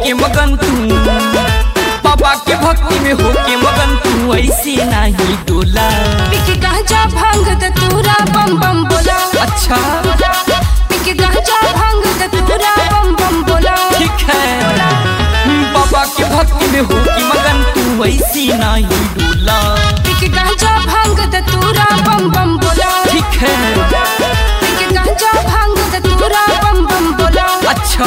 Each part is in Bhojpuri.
होके मगन तू बाबा के भक्ति में होके मगन तू ऐसे नहीं डोला पिक गांजा भांग दतूरा बम बम बोला अच्छा पिक गांजा भांग दतूरा बम बम बोला ठीक है बाबा के भक्ति में होके मगन तू ऐसे नहीं डोला पिक गांजा भांग दतूरा बम बम बोला ठीक है पिक गांजा भांग दतूरा बम बम बोला अच्छा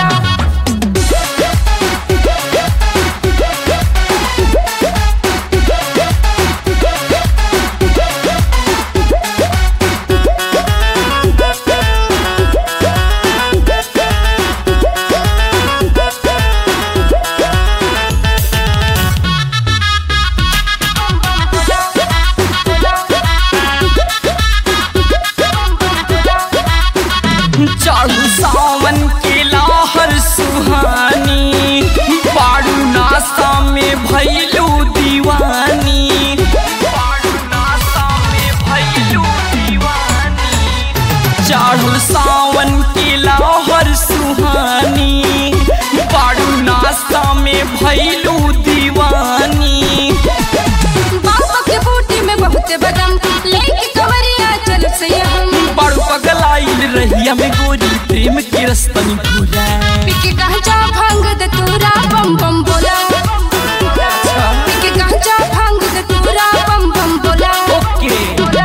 चालू सावन के लाहर सुहानी पाड़ू नासा में भैलू दीवानी पाड़ू नासा में भैलू दीवानी चालू सावन के लाहर सुहानी पाड़ू नासा में भैलू दीवानी बाबा के बूटी में बहुत बदम लेके कवरिया चल से हम बड़ पगलाइल रहिया में गोरी प्रेम के रस्तनी भूला पिक गांजा भांग दतूरा बम बम बोला पिक गांजा भांग दतूरा बम बम बोला ओके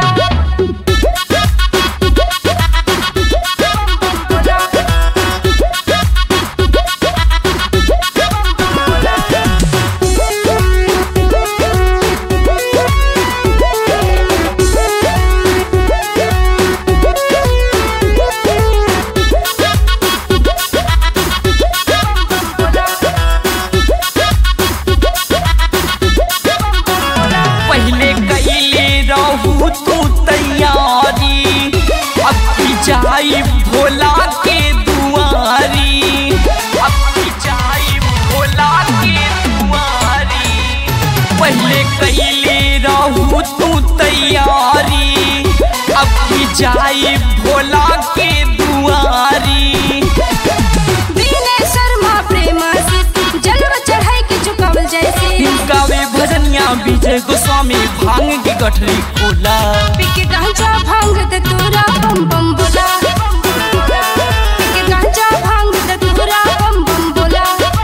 पहले कैले रहू तू तैयारी अब की जाई भोला के दुआरी अब की जाई भोला के दुआरी पहले कैले रहू तू तैयारी अब की जाई भोला के दुआरी दीने शर्मा प्रेम से जलवा चढ़ाई के चुकावल जैसे गावे भजनिया विजय गोस्वामी भांग की गठरी खोला पिक गांजा भांग दतूरा बम बम बोला पिक गांजा भांग दतूरा बम बम बोला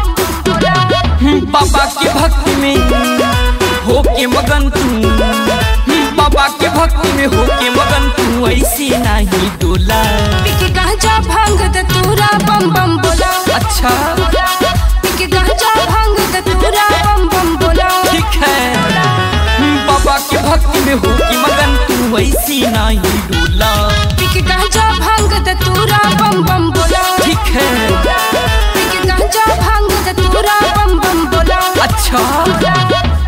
बाबा के भक्ति में होके मगन तू बाबा के भक्ति में होके मगन तू ऐसे नहीं डोला पिक गांजा भांग दतूरा बम बम बोला अच्छा पिक गांजा भांग दतूरा बम बम बोला ठीक है बाबा के भक्ति में होके मगन तू ऐसे नहीं डोला पिक गांजा भांग दतूरा बम बम बोला ठीक है पिक गांजा भांग दतूरा बम बम बोला अच्छा